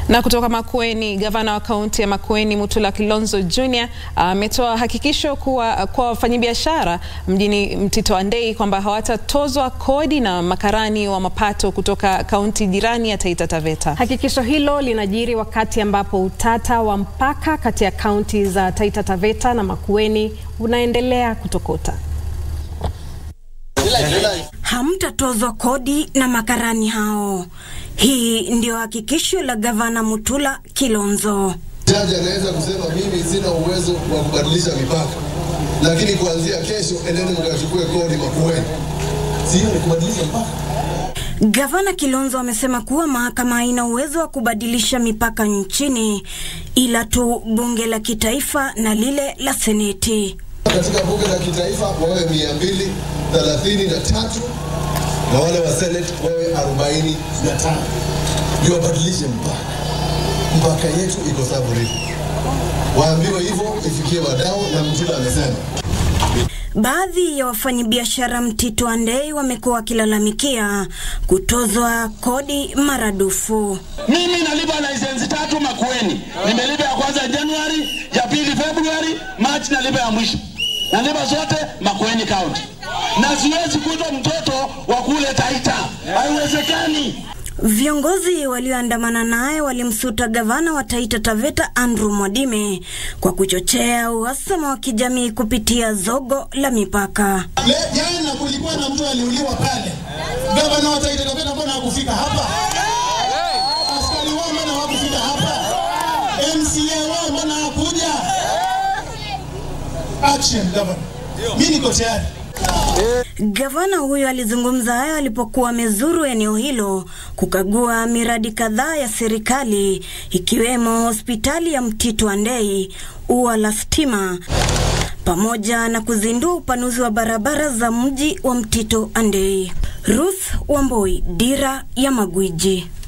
Na kutoka Makueni, gavana wa kaunti ya Makueni Mutula Kilonzo Jr ametoa uh, hakikisho kuwa kwa wafanyabiashara mjini Mtito Andei kwamba hawatatozwa kodi na makarani wa mapato kutoka kaunti jirani ya Taita Taveta. Hakikisho hilo linajiri wakati ambapo utata wa mpaka kati ya kaunti za Taita Taveta na Makueni unaendelea kutokota. Hamtatozwa kodi na makarani hao. Hii ndio hakikisho la gavana Mutula Kilonzo. Jaji anaweza kusema mimi sina uwezo wa kubadilisha mipaka, lakini kuanzia kesho endeni mkachukue kodi Makueni. Sio ni kubadilisha mpaka. Gavana Kilonzo amesema kuwa mahakama haina uwezo wa kubadilisha mipaka nchini, ila tu bunge la kitaifa na lile la seneti. Katika bunge la kitaifa wawe mia mbili thelathini na tatu na wale wa seneti wawe arobaini na tano ndio wabadilishe mpaka. Mpaka yetu iko Saburi, waambiwe hivyo ifikie wadau, na Mtula amesema Baadhi ya wafanyabiashara Mtito Andei wamekuwa wakilalamikia kutozwa kodi maradufu. Mimi nalipa lisensi tatu Makueni, nimelipa ya kwanza Januari, ya pili Februari, Machi nalipa ya mwisho, nalipa zote Makueni County, na siwezi kuitwa mtoto wa kule Taita, haiwezekani. Viongozi walioandamana naye walimsuta gavana wa Taita Taveta Andrew Mwadime kwa kuchochea uhasama wa kijamii kupitia zogo la mipaka. Jana kulikuwa na mtu aliuliwa pale, gavana wa Taita Taveta mbona hakufika hapa? Askari wao mbona hawakufika hapa? MCA wao mbona hakuja? Action gavana, mimi niko tayari. Gavana huyo alizungumza hayo alipokuwa amezuru eneo hilo kukagua miradi kadhaa ya serikali ikiwemo hospitali ya Mtito Andei, ua la stima pamoja na kuzindua upanuzi wa barabara za mji wa Mtito Andei. Ruth Wamboi, Dira ya Magwiji.